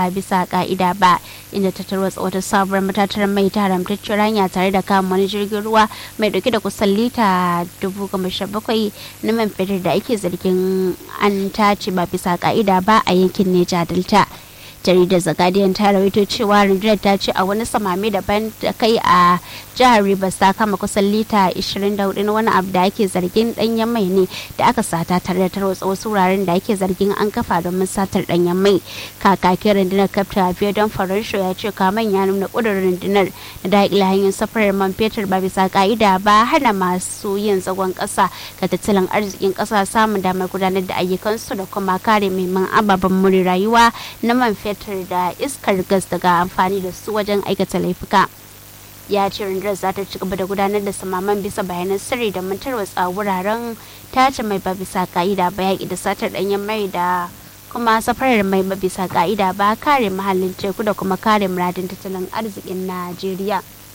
a bisa ka'ida ba inda ta tarwatsa wata sabuwar matatar mai ta haramtacciyar hanya tare da kama wani jirgin ruwa mai dauke da kusan lita dubu goma sha bakwai na man fetur da ake zargin an tace ba bisa ka'ida ba a yankin neja delta jaridar the guardian ta rawaito cewa rundunar ta ce a wani samame daban da kai a jihar rivers ta kama kusan lita 24 na wani abu da ake zargin danyen mai ne da aka sata tare da tarwatsa wasu wuraren da ake zargin an kafa domin satar danyen mai kakakin rundunar kafta don faransho ya ce kaman ya nuna kudurin rundunar da daƙila hanyar safarar man fetur ba bisa ka'ida ba hana masu yin zagon ƙasa ga tattalin arzikin ƙasa samun damar gudanar da ayyukansu da kuma kare muhimman ababen more rayuwa na man fetur fetur da iskar gas daga amfani da su wajen aikata laifuka ya ce rundunar za ta ci gaba da gudanar da samaman bisa bayanan sirri da tarwatsa wuraren tace mai ba bisa ka'ida ba yaƙi da satar ɗanyen mai da kuma safarar mai ba bisa ka'ida ba kare muhallin teku da kuma kare muradin tattalin arzikin najeriya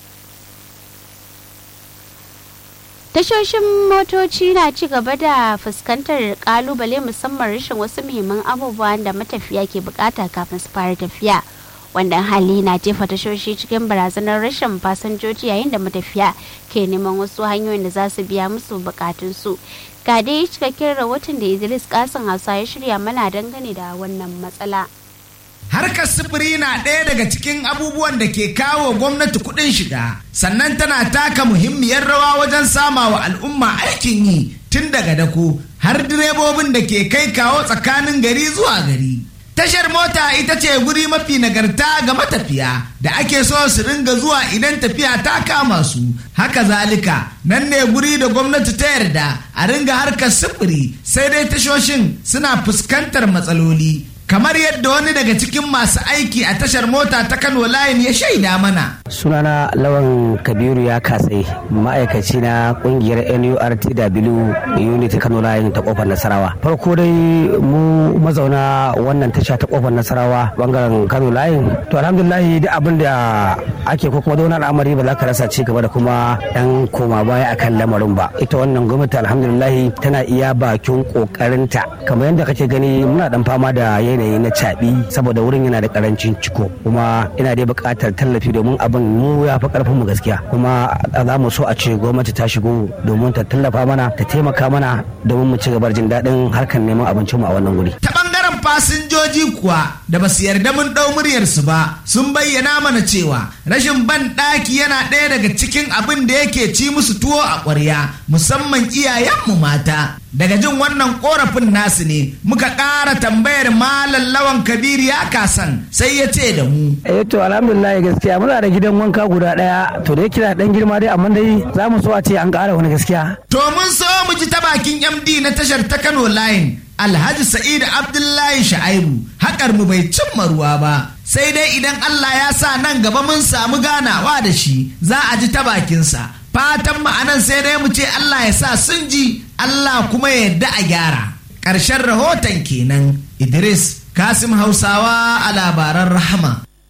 tashoshin motoci na ci gaba da fuskantar kalubale musamman rashin wasu muhimman abubuwan da matafiya ke bukata kafin su fara tafiya wannan hali na jefa tashoshi cikin barazanar rashin fasinjoji yayin da matafiya ke neman wasu hanyoyin da za su biya musu bukatunsu ga dai cikakken rahoton da idris kasan hausa ya shirya mana dangane da wannan matsala Harkar sufuri na ɗaya daga cikin abubuwan da ke kawo gwamnati kuɗin shiga, sannan tana taka muhimmiyar rawa wajen sama wa al'umma aikin yi tun daga dako har direbobin da ke kai kawo tsakanin gari zuwa gari. Tashar mota ita ce guri mafi nagarta ga matafiya da ake so su ringa zuwa idan tafiya ta kama su. Haka zalika, nan ne guri da gwamnati ta yarda a ringa harkar sufuri sai dai tashoshin suna fuskantar matsaloli. kamar yadda wani daga cikin masu aiki a tashar mota ta kano layin ya shaida mana sunana lawan kabiru ya kasai ma'aikaci na kungiyar nurtw unit kano layin ta kofar nasarawa farko dai mu mazauna wannan tasha ta kofar nasarawa bangaren kano layin to alhamdulillahi duk abin da ake ko kuma wani al'amari ba za ka rasa ci gaba da kuma dan koma baya akan lamarin ba ita wannan gwamnati alhamdulillahi tana iya bakin kokarinta kamar yadda kake gani muna dan fama da yanayi na caɓi saboda wurin yana da karancin ciko kuma ina dai buƙatar tallafi domin abin mu ya fi ƙarfin mu gaskiya kuma za mu so a ce gwamnati ta shigo domin ta tallafa mana ta taimaka mana domin mu ci gaba jin daɗin harkar neman abincin mu a wannan guri. Ta ɓangaren fasinjoji kuwa da ba su yarda mun ɗau muryarsu ba sun bayyana mana cewa rashin ban ɗaki yana ɗaya daga cikin abin da yake ci musu tuwo a ƙwarya musamman iyayenmu mata. daga jin wannan korafin nasu ne muka ƙara tambayar malam lawan kabir ya kasan sai ya ce da mu eh to alhamdulillah gaskiya muna da gidan wanka guda daya to da yake dan girma dai amma dai za mu so a ce an ƙara wani gaskiya to mun so mu ji ta bakin md na tashar ta kano line alhaji sa'id abdullahi sha'aibu haƙar mu bai cimma ruwa ba sai dai idan allah ya sa nan gaba mun samu ganawa da shi za a ji ta bakinsa fatan ma'anan sai dai mu ce Allah ya sa sun ji Allah kuma ya yarda a gyara ƙarshen rahoton kenan Idris Kasim Hausawa a labaran rahama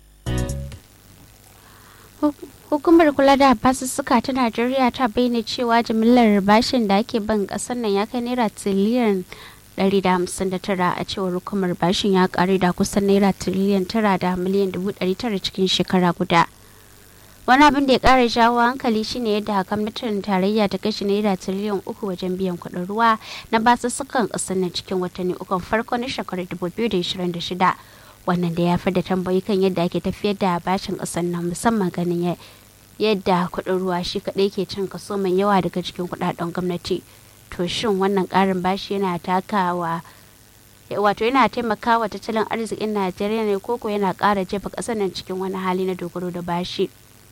Hukumar kula da basussuka ta Najeriya ta bayyana cewa jimillar bashin da ake ban ƙasar nan ya kai naira tiriliyan 159 a cewar hukumar bashin ya ƙare da kusan naira tiriliyan 9 da miliyan 900 cikin shekara guda. wani abin da ya kara jawo hankali shine yadda gwamnatin tarayya ta kashe naira tiriliyan uku wajen biyan kuɗin ruwa na basussukan ƙasar na cikin watanni ukun farko na shekarar 2026 wannan da ya fi da tambayi kan yadda ake tafiyar da bashin ƙasar nan musamman ganin yadda kuɗin ruwa shi kaɗai ke cin kaso mai yawa daga cikin kuɗaɗen gwamnati to shin wannan ƙarin bashi yana takawa wato yana taimakawa tattalin arzikin najeriya ne koko yana ƙara jefa ƙasar nan cikin wani hali na dogaro da bashi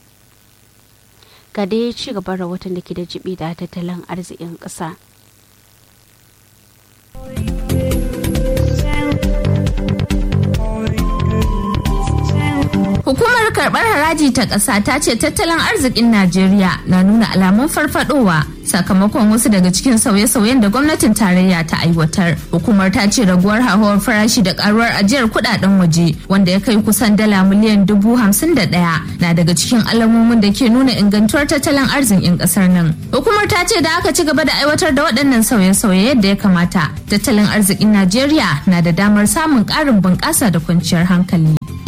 ga dai ci gaban rahoton da ke da jibi da tattalin arzikin ƙasa. Hukumar karɓar haraji ta ƙasa ta ce tattalin arzikin Najeriya na nuna alamun farfadowa sakamakon wasu daga cikin sauye-sauyen da gwamnatin tarayya ta aiwatar. Hukumar ta ce raguwar hauhawar farashi da karuwar ajiyar kudaden waje wanda ya kai kusan dala miliyan dubu hamsin da ɗaya na daga cikin alamomin da ke nuna ingantuwar tattalin arzikin ƙasar nan. Hukumar ta ce da aka ci gaba da aiwatar da waɗannan sauye-sauye yadda ya kamata. Tattalin arzikin Najeriya na da damar samun ƙarin bunƙasa da kwanciyar hankali.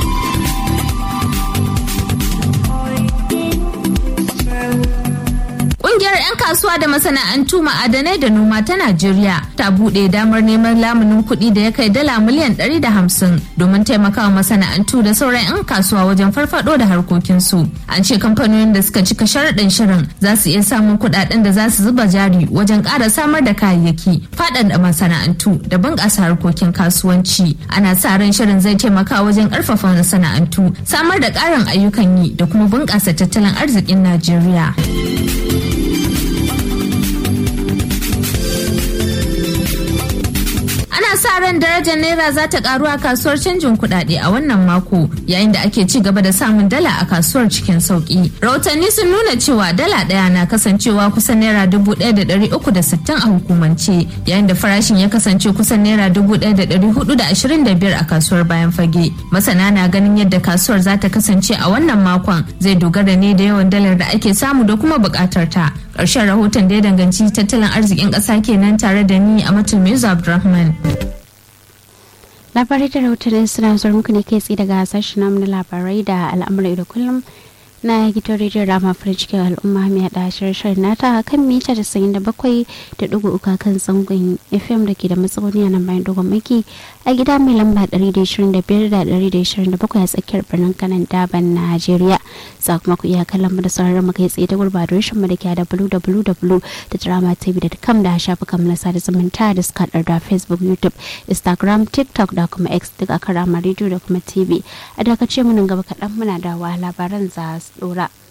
kasuwa da masana'antu ma'adanai da noma ta Najeriya ta buɗe damar neman lamunin kuɗi da ya kai dala miliyan 150 domin taimakawa masana'antu da sauran 'yan kasuwa wajen farfado da harkokinsu. An ce kamfanonin da suka cika sharaɗin shirin za su iya samun kuɗaɗen da za su zuba jari wajen ƙara samar da kayayyaki, faɗaɗa masana'antu da bunƙasa harkokin kasuwanci. Ana sa ran shirin zai taimaka wajen ƙarfafa masana'antu, samar da ƙarin ayyukan yi da kuma bunƙasa tattalin arzikin Najeriya. ana sa ran darajar naira za ta karu a kasuwar canjin kuɗaɗe a wannan mako yayin da ake ci gaba da samun dala a kasuwar cikin sauki rahotanni sun nuna cewa dala ɗaya na kasancewa kusan naira dubu ɗaya da ɗari uku da sittin a hukumance yayin da farashin ya kasance kusan naira dubu ɗaya da ɗari hudu da ashirin da biyar a kasuwar bayan fage masana na ganin yadda kasuwar za ta kasance a wannan makon zai dogara ne da yawan dalar da ake samu da kuma buƙatar ta ƙarshen rahoton da ya danganci tattalin arzikin ƙasa kenan tare da ni a matul abdulrahman labarai da rahotannin suna zuwa muku ne kai tsaye daga sashen namu na labarai da al'amuran da kullum na gidan rediyon rama farin cikin al'umma mai haɗa shirin nata kan mita da sayin da bakwai da ɗigo uka kan zangon fm da ke da matsauni a nan bayan dogon maki a gida mai lamba ɗari da ishirin da biyar da ɗari da ishirin da bakwai a tsakiyar birnin kanan daban najeriya za kuma ku iya kallon mu da sauraron mu kai tsaye ta gurbadar shin mu da ke da www da drama tv da kam da shafukan mu na sada zumunta da suka da facebook youtube instagram tiktok da kuma x duk a karama rediyo da kuma tv a dakace mu nan gaba kaɗan muna da wa labaran za su ɗora.